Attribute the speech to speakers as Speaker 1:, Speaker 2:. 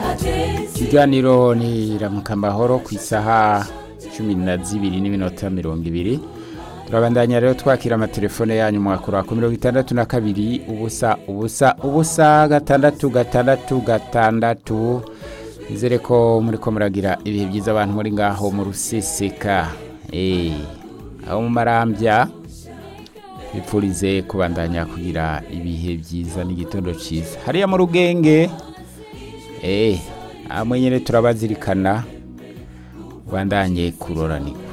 Speaker 1: ikiganiro ni ramukambahoro ku isaha cumi na zibiri n'iminota mirongo ibiri turabandanya rero twakira amatelefone yanyu mwakura ku mirongo itandatu na kabiri ubusa ubusa ubusa gatandatu gatandatu gatandatu nizere ko muri ko muragira ibihe byiza abantu muri ngaho mu ruseseka eh aho mu marambya bipfurize kubandanya kugira ibihe byiza n'igitondo cyiza hariya mu rugenge eh amwe nyine turabazirikana bandanye kuroranika